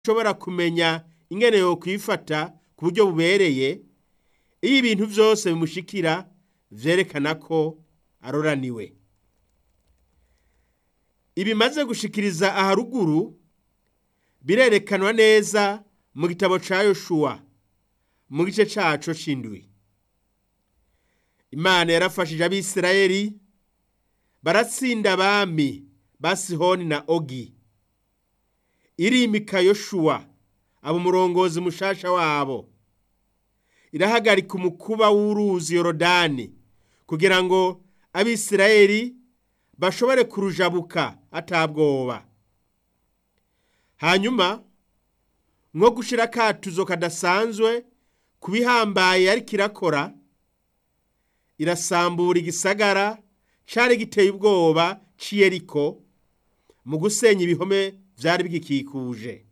ashobora kumenya ingene yo kwifata ku buryo bubereye iyo ibintu byose bimushikira vyerekana ko aroraniwe ibimaze gushikiriza aharuguru birerekanwa neza mu gitabo ca yoshuwa mu gice caco c'indwi imana yarafashije abisirayeli baratsinda abami ba sihoni na ogi irimika yoshuwa aba umurongozi mushasha wabo irahagarika umukuba w'uruzi yorodani kugira ngo abisirayeli bashobore kurujabuka atabwoba hanyuma nko gushira akatuzo kadasanzwe ku bihambaye ariko irakora irasambura igisagara cari giteye ubwoba c'iyeriko mu gusenya ibihome vyari bigikikuje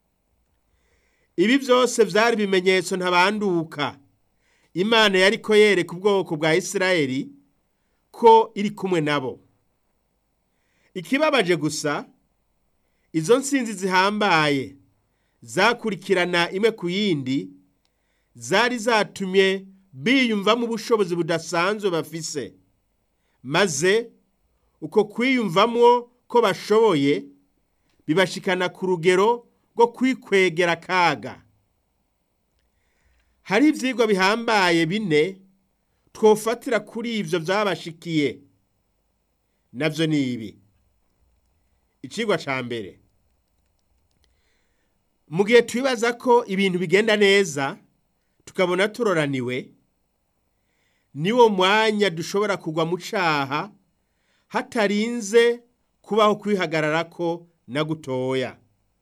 ibi vyose vyari ibimenyetso ntabanduka imana yariko yereka ubwoko bwa isirayeli ko iri kumwe nabo ikibabaje gusa izo nsinzi zihambaye zakurikirana imwe ku yindi zari zatumye biyumvamo ubushobozi budasanzwe bafise maze uko kwiyumvamwo ko bashoboye bibashikana ku rugero rwo kwikwegera akaga hari ivyigwa bihambaye bine twofatira kuri ivyo vyabashikiye navyo ni ibi icigwa ca mbere mu gihe twibaza ko ibintu bigenda neza tukabona turoraniwe niwo mwanya dushobora kugwa mu caha hatarinze kubaho kwihagararako na gutoya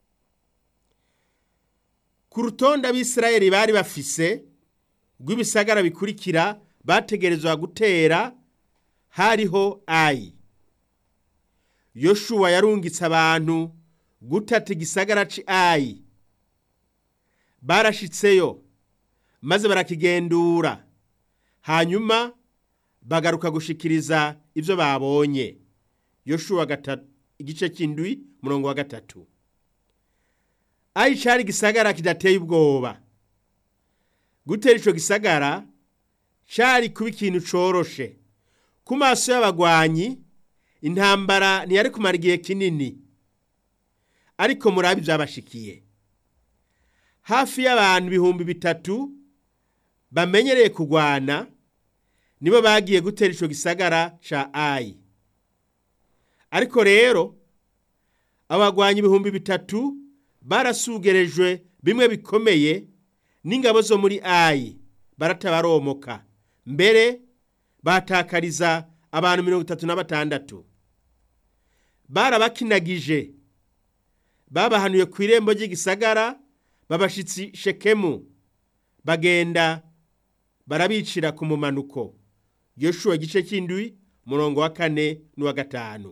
ku rutonde abisirayeli bari bafise rw'ibisagara bikurikira bategerezwa gutera hariho ayi yoshuwa yarungitse abantu gutata igisagara ci ayi barashitseyo maze barakigendura hanyuma bagaruka gushikiriza ivyo babonye yoshuwa igice c'indwi murongo wa gatatu ayi cari igisagara kidateye ubwoba gutera ico gisagara cari kuba ikintu coroshe ku maso y'abagwanyi intambara ntiyari kumara igihe kinini ariko murabi vyabashikiye hafi y'abantu ibihumbi bitatu bamenyereye kugwana nibo bagiye gutera ico gisagara ca ayi ariko rero abagwanyi ibihumbi bitatu barasugerejwe bimwe bikomeye n'ingabo zo muri ayi baratabaromoka mbere batakariza abantu mirongo itatu na batandatu barabakinagije babahanuye ku irembo ry'igisagara babashitsi shekemu bagenda barabicira ku mumanuko yoshuwa igice cy'indwi murongo wa kane n'uwa gatanu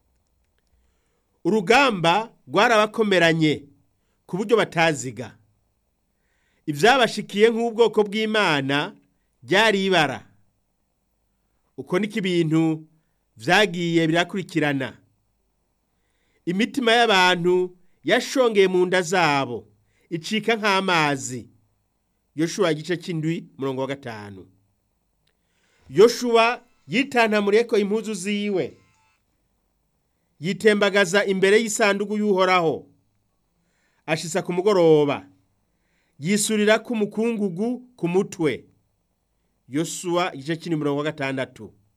urugamba rwarabakomeranye ku buryo bataziga ibyabashikiye nk'ubwoko bw'imana byari ibara uko niko ibintu byagiye birakurikirana imitima y'abantu yashongeye mu nda zabo icika nk'amazi yoshuwa igice cy'indwi murongo wa gatanu yoshuwa yitantamuriye ko impuzu ziwe yitembagaza imbere y'isanduku y'uhoraho ashisa ku mugoroba yisurira ku mukungugu ku mutwe yosuwa igice cy'indwi murongo wa gatandatu